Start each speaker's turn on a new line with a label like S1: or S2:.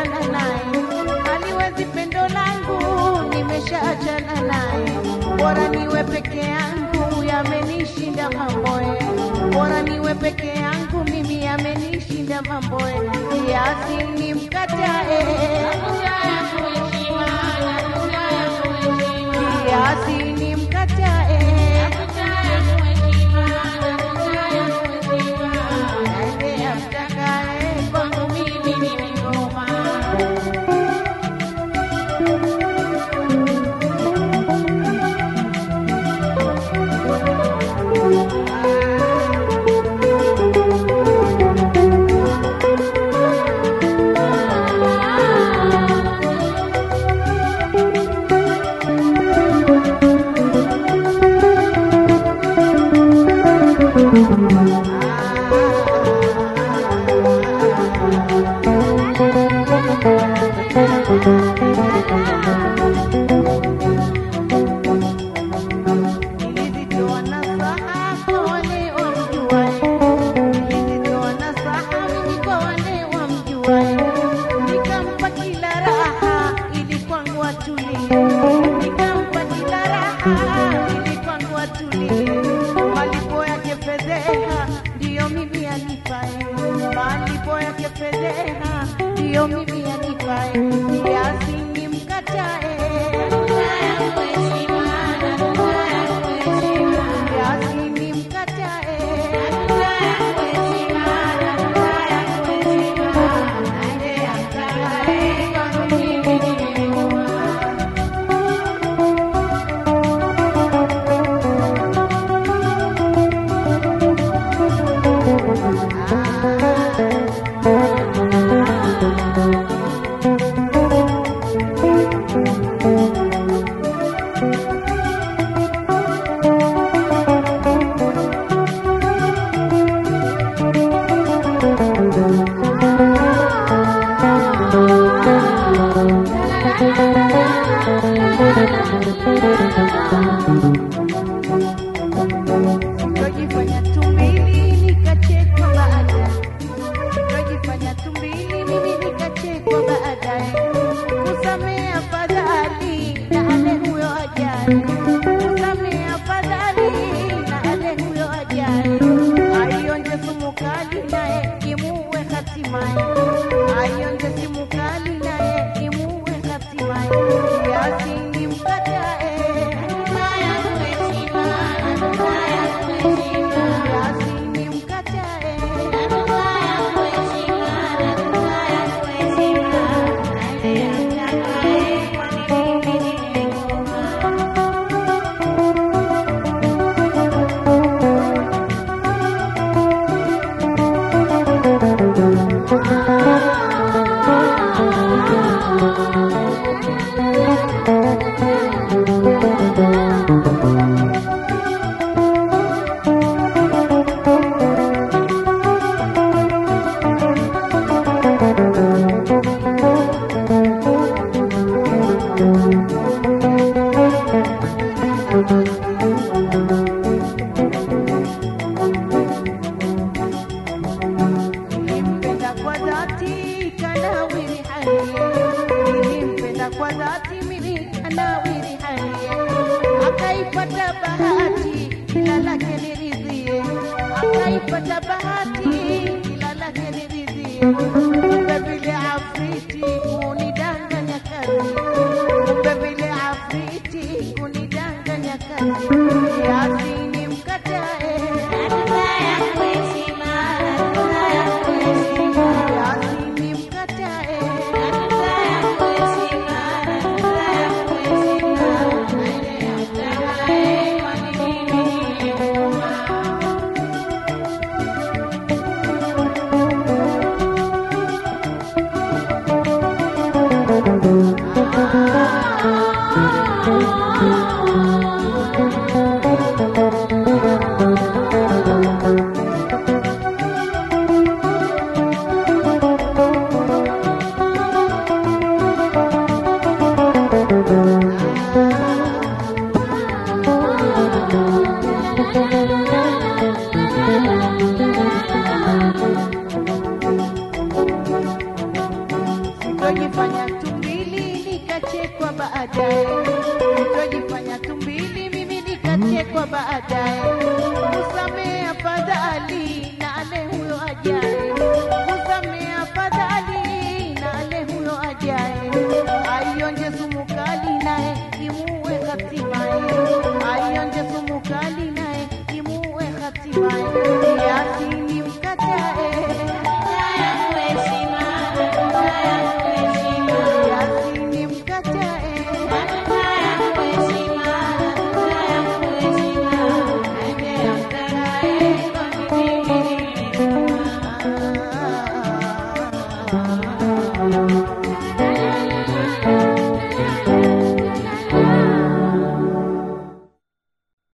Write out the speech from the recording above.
S1: nimeshaachana naye, haliwezi pendo langu, nimeshaachana naye. Bora niwe peke yangu, yamenishinda mamboe. Bora niwe peke yangu, mimi yamenishinda mamboe. Kiasi nimkatae, kiasi nimkatae, aende amtakaye, kwangu mimi ni ngoma. Nilizitoa nasaha kwa wale wamjuae, nilizitoa nasaha mimi kwa wale wamjuae, nikampa kila raha ili kwangu atulie, nikampa kila raha ili kwangu atulie. Malipo yake fedheha ndiyo mimi anipae, malipo yake fedheha ndiyo mimi anipae, kiasi nimkatae kiasi nimkatae aende amtakaye kwangu mimi ni ngoma. Nikajifanya tumbili nikachekwa baadaye, nikajifanya tumbili mimi nikachekwa baadaye. Kusamea afadhali na ale huyo ajaye, kusamea afadhali na ale huyo ajaye. Aionje sumu kali naye imuue hatimaye, aionje sumu kali naye imuue hatimaye. Kiasi nimkatae kiasi nimkatae Nilimpenda kwa dhati kanawiri hali, nilimpenda kwa dhati mimi kanawiri hali, akaipata bahati ila lake niridhie, akaipata bahati ila lake niridhie. Kumbe vile afriti kunidanganya kazi, kumbe vile afriti kunidanganya kazi, kiasi nimkatae kiasi nimkatae kutojifanya tumbili nikachekwa baadaye, kutojifanya tumbili mimi nikachekwa baadaye. Musamee afadhali na ale huyo ajaye, musamee afadhali na ale huyo ajaye, aionje sumu kali naye imuue hatimaye, aionje sumu kali naye imuue hatimaye.